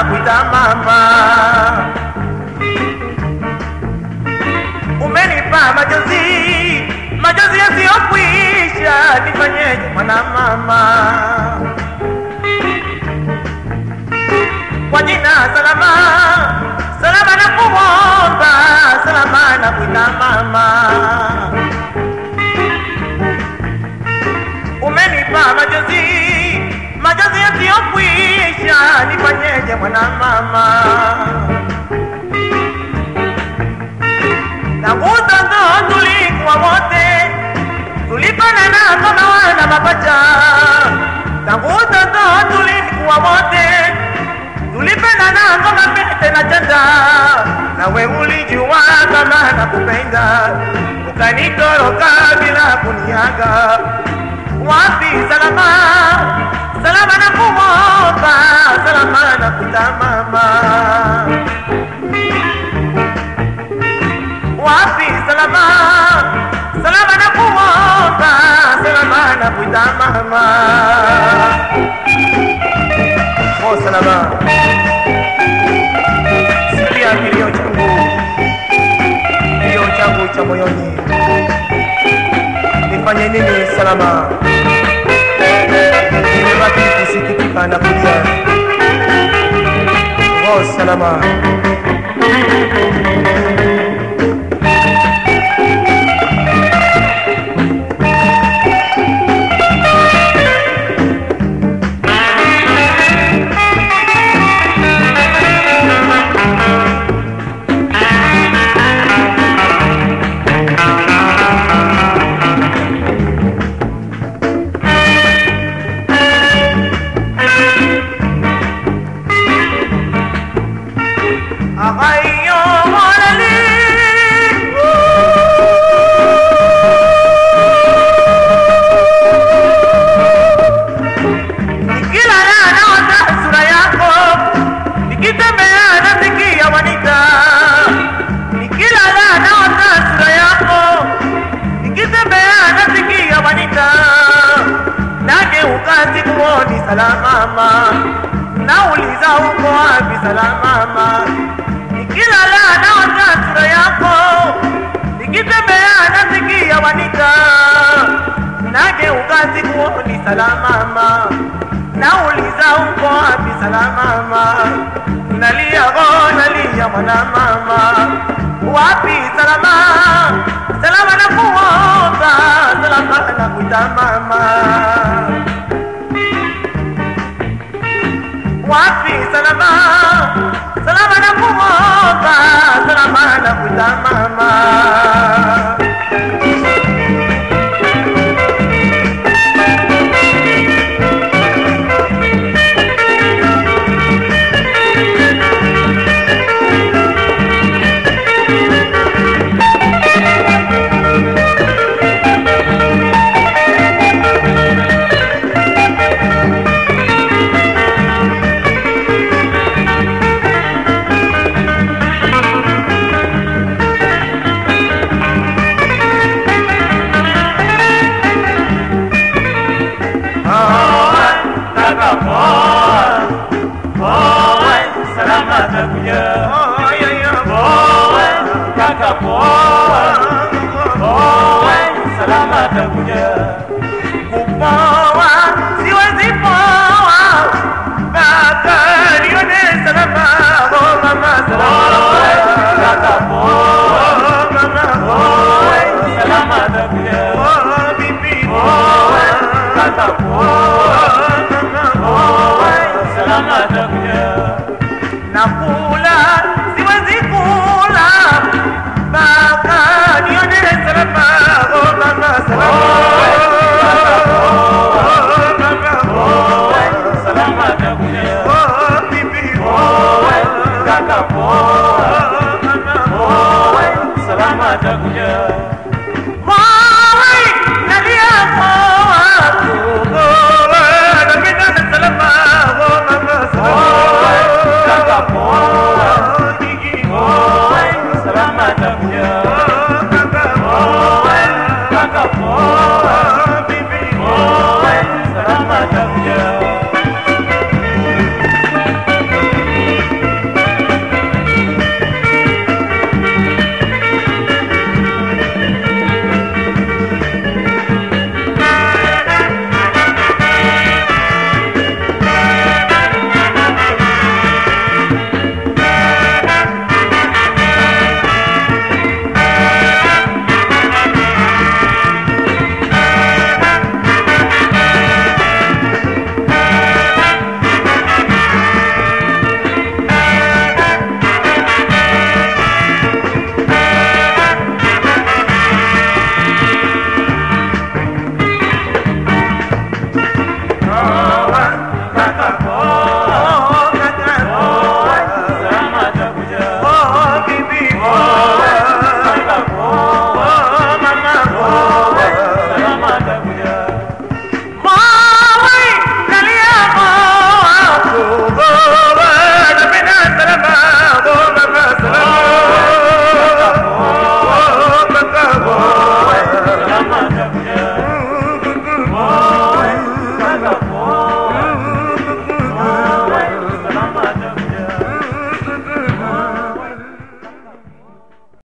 nakuita mama. Umenipa majonzi, majonzi yasiyokwisha, nifanyeje mwana mama? Kwa jina salama, salama na kuomba, salama na kuita mama. Umenipa majonzi, majonzi yasiyokwisha, nifanyeje mwana mama? Tangu utoto tulikuwa wote, tulifanana kama wana mapacha. Tangu utoto tulikuwa wote, tulipendana kama pete na chanda. Nawe ulijua kama nakupenda, ukanitoroka bila kuniaga. Wapi salama, salama na kuomba, salama na kutamama wapi salama salama na kuomba salama na kuita mama oh salama sikia kilio changu kilio changu cha moyoni nifanye nini salama nimebaki kusikitika na kulia oh salama Akayo walali Nikilala naota sura yako Nikitembea nasikia wanita Nikilala naota sura yako Nikitembea nasikia wanita Nageuka sikuoni salamama Nauliza uko wapi salamama Nikilala naota sura yako Nikitembea nasikia wanita Nageuka sikuoni salamama Nauliza uko wapi salamama Nalia go nalia mwana mama Wapi salama Salama na kuomba Salama na kuita mama wapi salama salama na kuomba salama na kuita mama kupoa siwezi poa mpaka nione salama oh mama salama oh mama oh bibi oh nakula siwezi kula mpaka nione salama oh mama salama